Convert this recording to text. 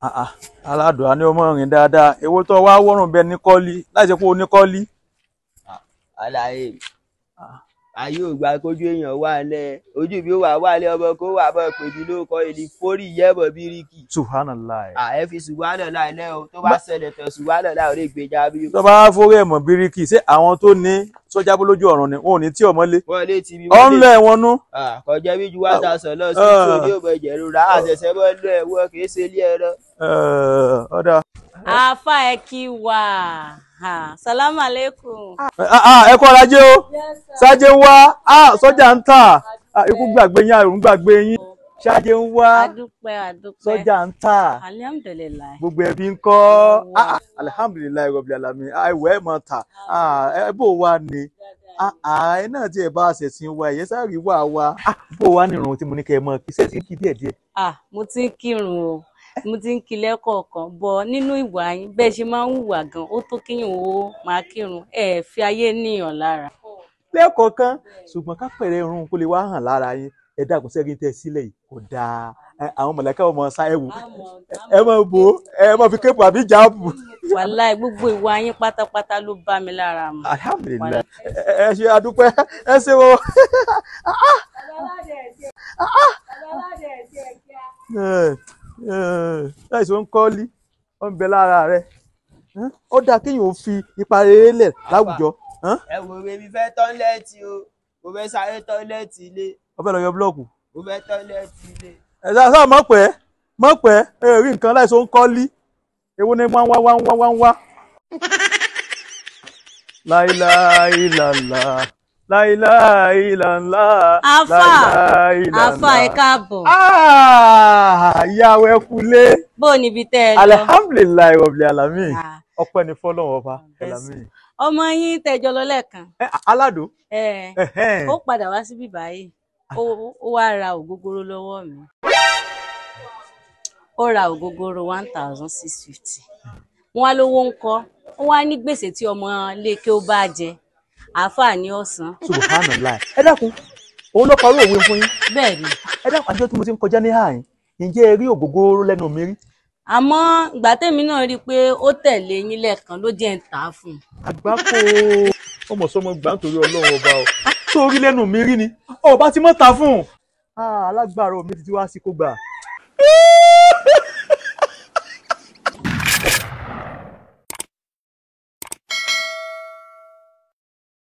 aládùn á ní ọmọ rìn dáadáa èwo tó wá wọ́rùn bẹ́ẹ̀ ní kọ́lí láì ṣe pé o ní kọ́lí. àlàyé ayé ò gba kójú èèyàn wà lẹ ojú bí ó wà wà lẹ ọmọ kó wà bọ pèbí ló kọ èdè fórì yẹbọ bíríkì. subhanallah. à ẹ fi ṣùgbọ́n láì lẹ o tó bá ṣẹlẹ̀ tán ṣùgbọ́n láì ò lè gbèjà bí. tó bá fórí ẹ̀mọ́ bíríkì ṣé àwọn tó ní sọ́jà bó lójú ọ̀run ni wọn ò ní tí ọmọ lé. wọ́n lé tìbí ọ̀ ń lọ ẹ̀wọ̀n nú. kọjá bí ju one thousand lọ sí ìṣòro yóò bọ ìjẹ̀rù rà àṣẹṣẹ bọ́ lọ ẹ̀wọ́ kì í ṣe ilé ẹ̀rọ. ọ̀dà. àáfà ẹ kí wà salamu aleykum. ẹ kọ́ ọ̀làjẹ́ o ṣáájẹ́ ń wá sọ́jà ń tà ikú gbàgbé yín àrùn gbàgbé yín ṣáájẹ́ ń wá adúpẹ́ adúpẹ́ sọ́jà ń tà alihamudulilayi. gbogbo ẹbí ń kọ́ alihamudulilayi rọ̀bì alami àìwọ̀ ẹ̀ mọ̀ tà ẹ bò wá ni ẹ náà tí ẹ bá ṣẹ̀sìn wa ẹ̀yẹ sáré wà wá bò wá nìrun tí mo ní kẹ́ ẹ mọ̀ kí sẹ́sìn kí díẹ̀díẹ̀. mo ti ń kírun o mo ti ń kí lẹ́kọ̀ọ̀kan bọ̀ nínú ìwà yín bẹ́ẹ̀ ṣe máa ń hùwà gan ó tó kíyàn ó máa kírun ẹ fi ayé níyàn lára. lẹ́ẹ̀kọ̀ọ̀kan ṣùgbọ́n ká pẹ̀rẹ̀ irun kó lè wá hàn lára yín ẹ dàgbọ́n sẹ́gun tẹ́ sílẹ̀ yìí kò dáa àwọn mọ̀lẹ́kà ọmọ ṣá ẹ wò ẹ máa bò ó ẹ máa fi kéèpù àbí jáàbù. wàláì gbogbo ìwà yín pátápátá ló bá mi lára mu. alhamdulilayi ẹ ṣe adúpẹ́ ẹ ṣe wo. láìsí ó ń kọ́lí ó ń bẹ lára rẹ̀ ó dáa kéèyàn ó fi ipa rere lẹ̀ láwùjọ. ẹ wo bèbí fẹ́ tọ́lẹ́ẹ̀tì o mo fẹ́ sáré tọ́lẹ́ẹ̀tì ilé. ó fẹ́ lọ yọ búlọ́ọ̀kù. mo fẹ́ tọ́lẹ́ẹ̀tì ilé. ẹ sá sá mọ̀ pẹ́ mọ̀ pẹ́ ẹ rí nǹkan láìsí ó ń kọ́lí èwo ni wá wá wá wá wá wá. láìláìlàlà láìláìlàlà afa afa ẹ káàbọ̀. ìyàwó ẹ kulé. bó o níbi tẹ́ ẹ lọ. alihamdulilayi rọ̀bì alami ọpẹ́ ni fọlọ́wọ́ ọba alami. ọmọ yín tẹjọ lọ lẹ́ẹ̀kan. aládùn. ó padà wá síbí báyìí ó wá ra ògógóró lọ́wọ́ mi ó ra ògógóró one thousand six fifty wọn á lówó ń kọ wọn á ní gbèsè tí ọmọ lékè ó bá jẹ àáfàá ní ọ̀sán. subhanallah ẹ dákun òun ló parí òwe fún yín. bẹ́ẹ̀ ni. ẹ dákun àjọ tí mo ti ń kọjá ní àyìn ǹjẹ́ ẹ rí ògógóró lẹ́nu mi rí. àmọ́ ìgbà tèmi náà rí i pé ó tẹ̀lé yín lẹ́ẹ̀kan ló jẹ́ ń tà á fún un. àgbákò ọmọ sọmọ gbà nítorí ọlọ́run ọba o tó rí lẹ́nu mi rí ni ọba ti mọ́ ta fún un. alágbára omi ti wá sí kó gbà